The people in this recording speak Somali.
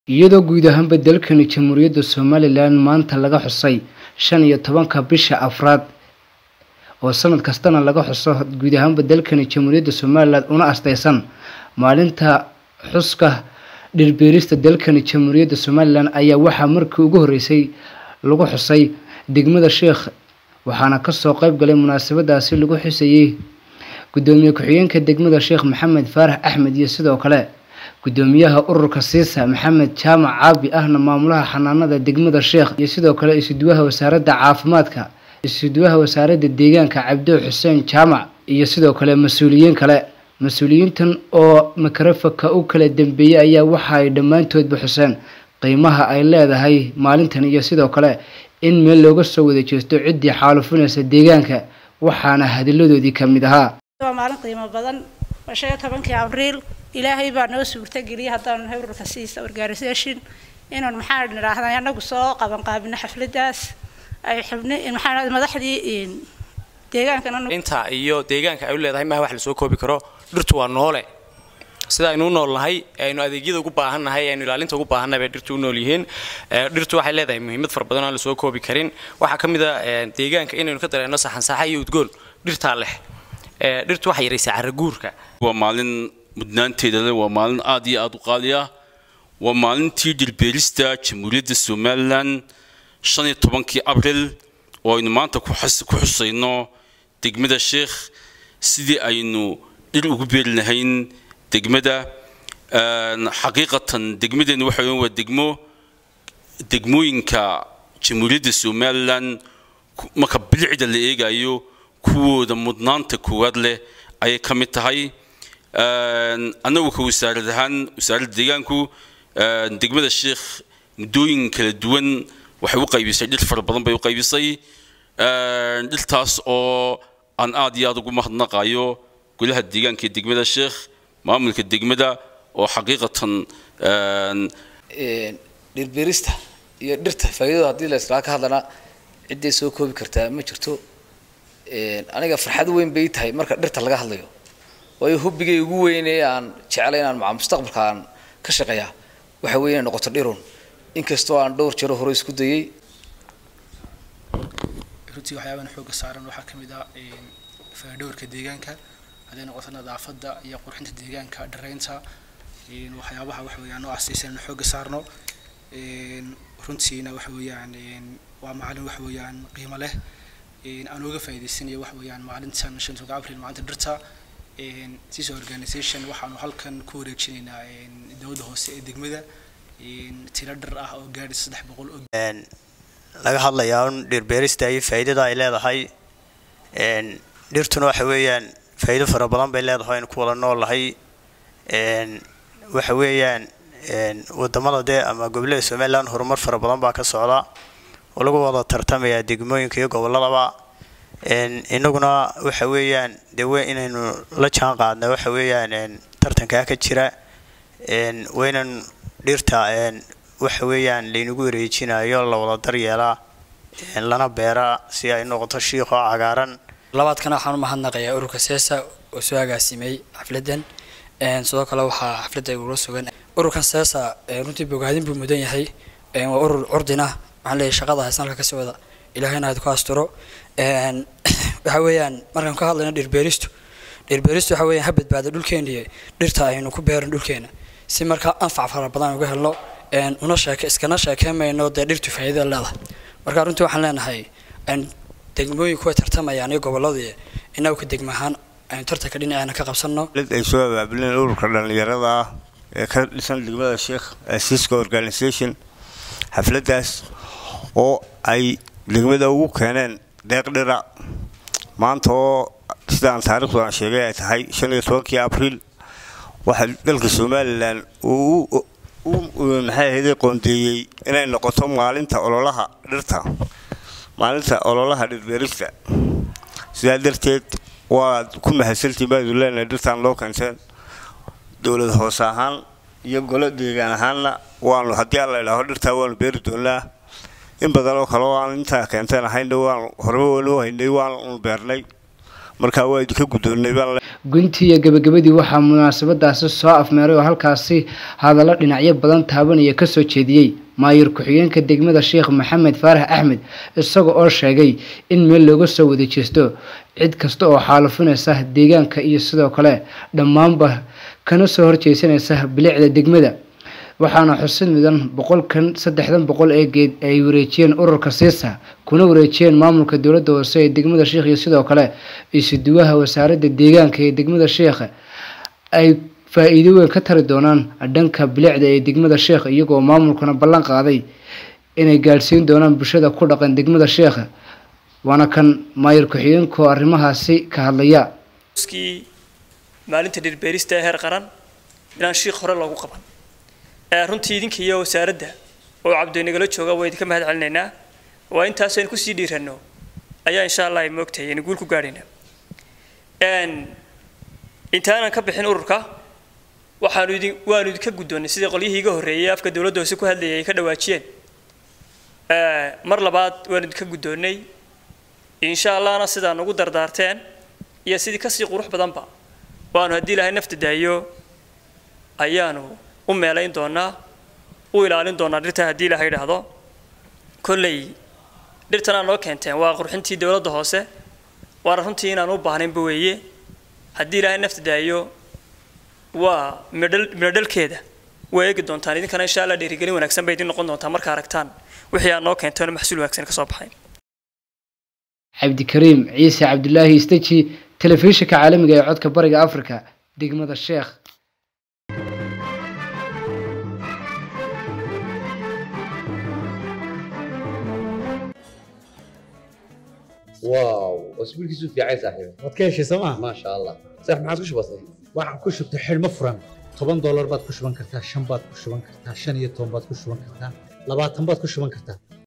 iyadoo guud ahaanba dalkani jamhuuriyadda somalilan maanta laga xusay shan iyo tobanka bisha afraad oo sanad kastana laga xuso guud ahaanba dalkani jamhuuriyadda somalilan una asteysan maalinta xuska dhirbeerista dalkani jamhuuriyadda somalilan ayaa waxaa markii ugu horeysay lagu xusay degmada sheekh waxaana kasoo qeyb galay munaasabadaasi lagu xusayey gudoomiye ku-xigeenka degmada sheekh maxamed faarax axmed iyo sidoo kale gudoomiyaha ururka siisa maxamed jaamac caabi ahna maamulaha xanaanada degmada sheekh iyo sidoo kale isuduwaha wasaaradda caafimaadka isuduwaha wasaaradda deegaanka cabdo xuseen jaamac iyo sidoo kale mas-uuliyiin kale mas-uuliyiintan oo makarafaka u kala dambeeyey ayaa waxa ay dhammaantoodba xuseen qiimaha ay leedahay maalintan iyo sidoo kale in meel looga soo wada jeesto ciddii xaalufinaysa deegaanka waxaana hadiladoodii ka mid ahaa waa maalin qiimo badan waa shan iyo tobankii abriil ilaahay baa noo suurtageliyay haddaanu nahay ururka siisa organisation inaan maxaan idhaahdaa anagu soo qaban qaabino xafladaas ay xubni maxaa madaxdii deegaankana inta iyo deegaanka ay u leedahay maaha wax lasoo koobi karo dhirtu waa noole sida aynu u nool nahay aynu adeegyada ugu baahannahay aynu ilaalinta ugu baahannahay bay dhirtu u nool yihiin dhirtu waxay leedahay muhiimad fara badan oo aan lasoo koobi karin waxaa ka mid a deegaanka inaynu ka dareenno saxansaxa iyo udgoon dhirtaa leh dhirtu waxay yaraysaa caraguurka waa maalin mudnaanteeda leh waa maalin aad iyo aad u qaali ah waa maalintii dhirbeerista jamhuuriyadda somalilan shan iyo tobankii abril oo aynu maanta ku xusayno degmada sheekh sidii aynu dhir ugu beeri lahayn degmada xaqiiqatan degmadeennu waxa weyn waa degmo degmooyinka jamhuuriyadda somalilan marka bilicda la eegayo kuwooda mudnaanta koowaad leh ayay ka mid tahay annagu ka wasaarad ahaan wasaaradda deegaanku degmada sheekh muddooyin kala duwan waxay u qaybisay dhir fara badan bay u qaybisay dhirtaas oo aan aad iyo aad ugu mahadnaqayo golaha deegaanka ee degmada sheekh maamulka degmada oo xaqiiqatan dhirbeerista iyo dhirta faa'iidada haddii la islaa ka hadlana cidday soo koobi kartaa ma jirto aniga farxad weyn bay tahay marka dhirta laga hadlayo waayo hubbigay ugu weynee aan jeclay inaan maca mustaqbalka aan ka shaqeeya waxa weeye inay noqoto dhirun inkastoo aan dhowr jero hore isku dayay runtii waxyaabahan xooga saaran waxaa ka mid ah faadhowrka deegaanka hadday noqoto nadaafadda iyo qurxinta deegaanka dhiraynta waxyaabaha waxa weeyaan oo asaysan inaan xooga saarno runtiina waxa weeyaan waa maalin waxa weeyaan qiimo leh aan uga faa'iidaysanayo waxa weeyaan maalintan shan tobanka abril maalinta dhirta sisa organisation waxaanu halkan ku wareejinaynaa dowladda hoose ee degmada tiro dhir ah oo gaadhi saddex boqol oo laga hadlayaa un dhirbeerista iyo faa'iidada ay leedahay dhirtuna waxa weeyaan faa'iido fara badan bay leedahay aynu ku wada noolahay waxa weeyaan wadamada dee ama gobollada somaliland horumar fara badan baa ka socda oo lagu wada tartamayaa degmooyinka iyo gobolladaba inaguna waxa weeyaan dee we inaynu la jaan qaadna waxa weeyaan tartankaa ka jira waynan dhirta waxa weeyaan laynagu wareejinayo la wada daryeelaa lana beeraa si ay noqoto shiiqoo cagaaran labaadkana waxaan u mahadnaqayaa ururka seesa oo soo agaasimay xafladan sidoo kale waxaa xafladda ugula sugan ururkan seesa runtii bogaadin buu mudan yahay waa urur curdina waxaan leeyahay shaqada haysan halka kasii wada ilaahayna aad ku asturo waxa weeyaan markaan ka hadlayno dhirbeeristu dhirbeeristu waxa weeyaan ha badbaada dhulkeeniyo dhirta aynu ku beeran dhulkeena si markaa anfac fara badan uga helno una sheeke iskana sheekeymayno dee dhirtu faa'iidada leedahay marka runtii waxaan leenahay degmooyinku way tartamayaan iyo gobolladii inagu ka degma ahaan aynu tartanka dhinaceena ka qabsanno ay soo abaabuleen ururka dhallinyarada ah ee ka dhisan degmada sheekh cisco organisation xafladdaas oo ay degmada ugu keeneen deeq dhira maanta oo sidaan taarikhdu aan sheegay ay tahay shan iyo tobankii abriil waxaa dalka somalilan uu maxay ahayday qoondeeyey inay noqoto maalinta ololaha dhirta maalinta ololaha dhirbeerista sidaa darteed waad ku mahadsantiin baadu leenahay dhirtaan loo keenteen dowlad hoose ahaan iyo golo deegaan ahaanna waanu haddii alla idhaaho dhirtaa waanu beeri doonaa in badan oo kale oo aan intaa keenteen ahaynna waanu horeba waanu haynay waanu beernay markaa waa idinka guddoonnay guntii iyo gabagabadii waxaa munaasabadaasi soo afmeeray oo halkaasi hadallo dhinacyo badan taabanaya kasoo jeediyey maayir ku-xigeenka degmada sheekh maxamed faarax axmed isaga oo sheegay in meel looga soo wada jeesto cid kasta oo xaalufinaysa deegaanka iyo sidoo kale dhammaanba kana soo horjeesanaysa bilicda degmada waxaana xusid mudan boqolkan saddexdan boqol ee geed ay wareejiyeen ururka siisa kuna wareejiyeen maamulka dowladda hoose ee degmada sheekh iyo sidoo kale isuduwaha wasaaradda deegaanka ee degmada sheekh ay faa-iido weyn ka tari doonaan dhanka bilicda ee degmada sheekh iyagoo maamulkuna ballan qaaday inay gaadhsiin doonaan bulshada ku dhaqan degmada sheekh waana kan maayir ku-xigeenkoo arrimahaasi ka hadlaya kii maalinta dhirbeerista ee heer qaran inaan shiikh hore loogu qaban ee runtii idinka iyo wasaaradda oo cabdinagala jooga waa idinka mahad celinaynaa waa intaas aynu kusii dhiiranno ayaa insha allah ay moogtahay aynu guul ku gaadhaynaa intaanan ka bixin ururka waxaanu idin waanu idinka guddoonnay sidii qolyihii iga horreeyay afka dowladda hoose ku hadlayay ay ka dhawaajiyeen mar labaad waanu idinka guddoonnay insha allahna sidaa nagu dardaarteen iyo sidii kasii qurux badanba waanu haddii ilaahay nafta daayo ayaanu u meelayn doonaa u ilaalin doonaa dhirta haddii ilaahay idhaahdo kolley dhirtan aa noo keenteen waa qurxintii dowladda hoose waana runtii inaan u baahnaynba weeye haddii ilaahay nafta daayo waa midhal midhodhalkeeda waa eegi doontaan idinkana insha allah dhiirigelin wanaagsan bay idin noqon doontaa marka aragtaan wixii aad noo keenteen maxsuul wanaagsan ka soo baxay cabdikariim ciise cabdulaahi isteji telefishinka caalamiga ee codka bariga afrika degmada sheekh واو اسبوعك في عايز صاحبي waad ka heshay sooma ما شاء الله صح ما عاد وش بصي waxaan ku shubtay xidhmo furan toban doolar baad ku shuban kartaa shan baad ku shuban kartaa shan iyo toban baad ku shuban kartaa labaatan baad ku shuban kartaa